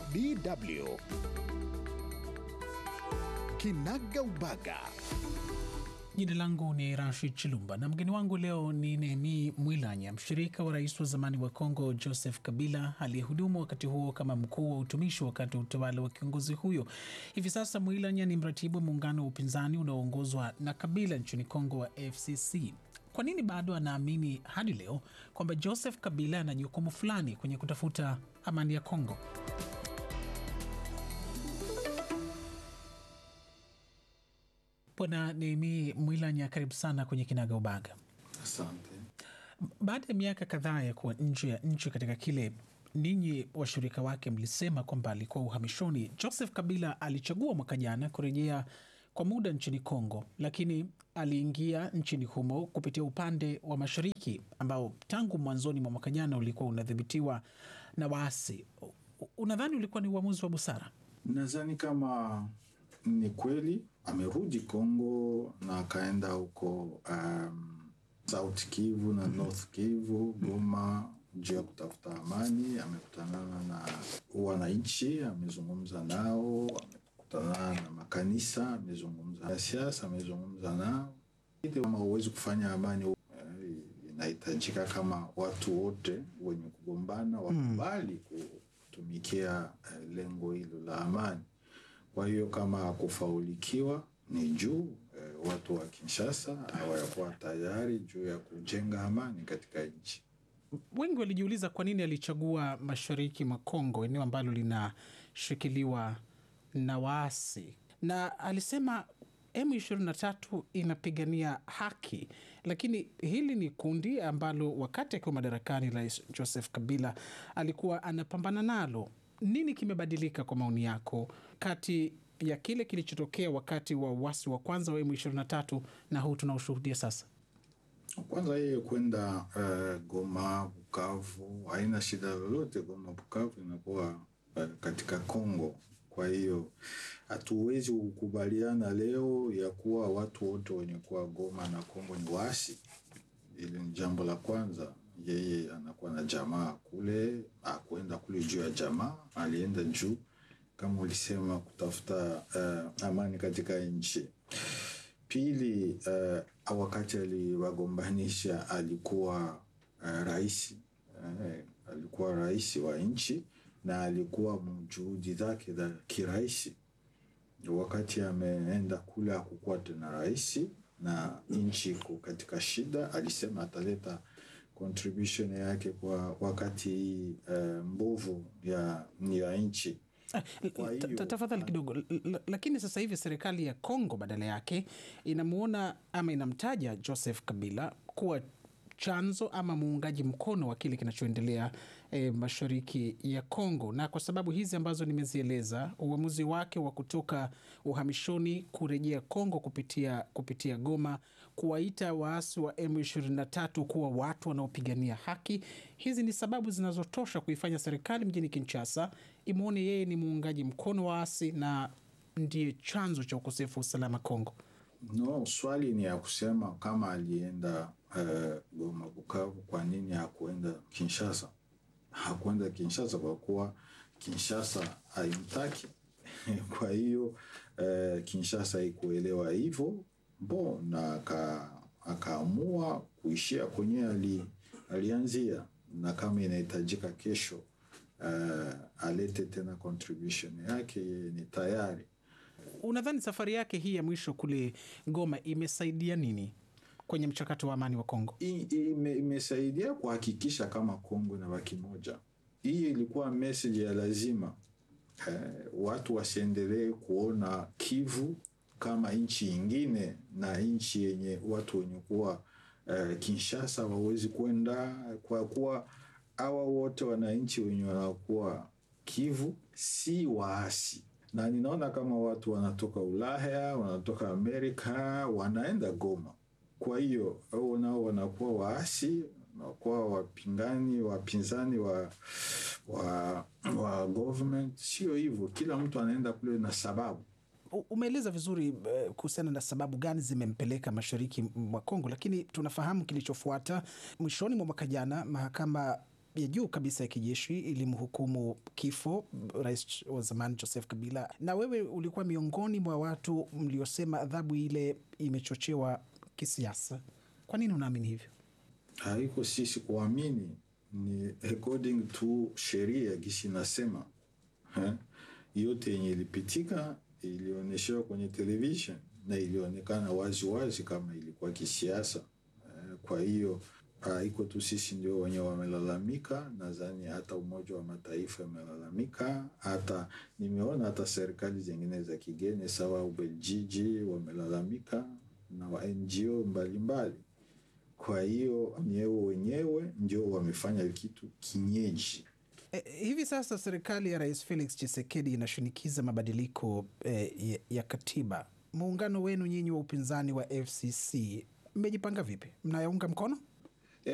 DW Kinaga Ubaga. Jina langu ni Rashid Chilumba na mgeni wangu leo ni Nehemi Mwilanya, mshirika wa rais wa zamani wa Kongo Joseph Kabila, aliyehudumu wakati huo kama mkuu wa utumishi wakati wa utawala wa kiongozi huyo. Hivi sasa Mwilanya ni mratibu wa muungano wa upinzani unaoongozwa na Kabila nchini Kongo wa FCC. Kwa nini bado anaamini hadi leo kwamba Joseph Kabila ana jukumu fulani kwenye kutafuta amani ya Kongo? Bwana Nehemi Mwilanya, karibu sana kwenye Kinaga Ubaga. Asante. Baada ya miaka kadhaa ya kuwa nje ya nchi katika kile ninyi washirika wake mlisema kwamba alikuwa uhamishoni, Joseph Kabila alichagua mwaka jana kurejea kwa muda nchini Kongo, lakini aliingia nchini humo kupitia upande wa mashariki ambao tangu mwanzoni mwa mwaka jana ulikuwa unadhibitiwa na waasi. U- Unadhani ulikuwa ni uamuzi wa busara? Nadhani kama ni kweli amerudi Kongo na akaenda huko um, South Kivu na North Kivu, Goma juu ya kutafuta amani. Amekutanana na wananchi, amezungumza nao, amekutana na makanisa, amezungumza na siasa, amezungumza nao. Kama huwezi kufanya amani eh, inahitajika kama watu wote wenye kugombana wakubali kutumikia eh, lengo hilo la amani. Kwa hiyo kama kufaulikiwa ni juu eh, watu wa Kinshasa hawayakuwa tayari juu ya kujenga amani katika nchi. Wengi walijiuliza kwa nini alichagua mashariki mwa Kongo, eneo ambalo linashikiliwa na waasi, na alisema M23 inapigania haki, lakini hili ni kundi ambalo wakati akiwa madarakani Rais Joseph Kabila alikuwa anapambana nalo. Nini kimebadilika kwa maoni yako kati ya kile kilichotokea wakati wa uasi wa kwanza wa M23 na huu tunaoshuhudia sasa? Kwanza yeye kwenda eh, Goma, Bukavu haina shida lolote. Goma, Bukavu inakuwa eh, katika Kongo. Kwa hiyo hatuwezi kukubaliana leo ya kuwa watu wote wenye kuwa Goma na Kongo ni waasi. Hili ni jambo la kwanza. Yeye anakuwa na jamaa kule, akwenda kule juu ya jamaa, alienda juu kama ulisema kutafuta eh, amani katika nchi. Pili, uh, wakati aliwagombanisha alikuwa uh, rais uh, alikuwa rais wa nchi na alikuwa juhudi zake za kiraisi. Wakati ameenda kule hakukuwa tena rais na nchi iko katika shida, alisema ataleta contribution yake kwa wakati uh, mbovu ya, ya nchi. Ah, Kwa ta- hiyo- ta- Tafadhali kidogo, L- l- lakini sasa hivi serikali ya Kongo badala yake inamuona ama inamtaja Joseph Kabila kuwa chanzo ama muungaji mkono wa kile kinachoendelea e, mashariki ya Kongo, na kwa sababu hizi ambazo nimezieleza, uamuzi wake wa kutoka uhamishoni kurejea Kongo kupitia, kupitia Goma, kuwaita waasi wa M23 kuwa watu wanaopigania haki, hizi ni sababu zinazotosha kuifanya serikali mjini Kinshasa imwone yeye ni muungaji mkono wa waasi na ndiye chanzo cha ukosefu wa usalama Kongo. No, swali ni ya kusema kama alienda uh, Goma Bukavu, kwa nini hakuenda Kinshasa? Hakuenda Kinshasa kwa kuwa Kinshasa haimtaki. kwa hiyo uh, Kinshasa haikuelewa hivyo bo, na aka, akaamua kuishia kwenye ali, alianzia, na kama inahitajika kesho uh, alete tena contribution yake, yeye ni tayari. Unadhani safari yake hii ya mwisho kule Goma imesaidia nini kwenye mchakato wa amani wa Kongo? I- ime- imesaidia kuhakikisha kama Kongo inabaki moja. Hii ilikuwa message ya lazima eh, watu wasiendelee kuona Kivu kama nchi ingine na nchi yenye watu wenye kuwa eh, Kinshasa wawezi kwenda kwa kuwa hawa wote wananchi wenye wanakuwa Kivu si waasi, na ninaona kama watu wanatoka Ulaya, wanatoka Amerika, wanaenda Goma. Kwa hiyo hao nao wanakuwa waasi, wanakuwa wapingani, wapinzani wa wa, wa government. Sio hivyo, kila mtu anaenda kule na sababu. U- Umeeleza vizuri eh, kuhusiana na sababu gani zimempeleka mashariki mwa Kongo, lakini tunafahamu kilichofuata. Mwishoni mwa mwaka jana, mahakama ya juu kabisa ya kijeshi ilimhukumu kifo rais wa zamani Joseph Kabila, na wewe ulikuwa miongoni mwa watu mliosema adhabu ile imechochewa kisiasa. Kwa nini unaamini hivyo? haiko sisi kuamini, ni according to sheria gisi nasema eh, yote yenye ilipitika ilionyeshewa kwenye television na ilionekana wazi wazi kama ilikuwa kisiasa eh, kwa hiyo haiko tu sisi ndio wenye wamelalamika. Nadhani hata Umoja wa Mataifa amelalamika, hata nimeona hata serikali zingine za kigeni sawa Ubeljiji wamelalamika na wa NGO mbalimbali kwa hiyo nyewe wenyewe ndio wamefanya kitu kinyeji. E, hivi sasa serikali ya Rais Felix Tshisekedi inashinikiza mabadiliko e, ya, ya katiba. Muungano wenu nyinyi wa upinzani wa FCC mmejipanga vipi? Mnayaunga mkono?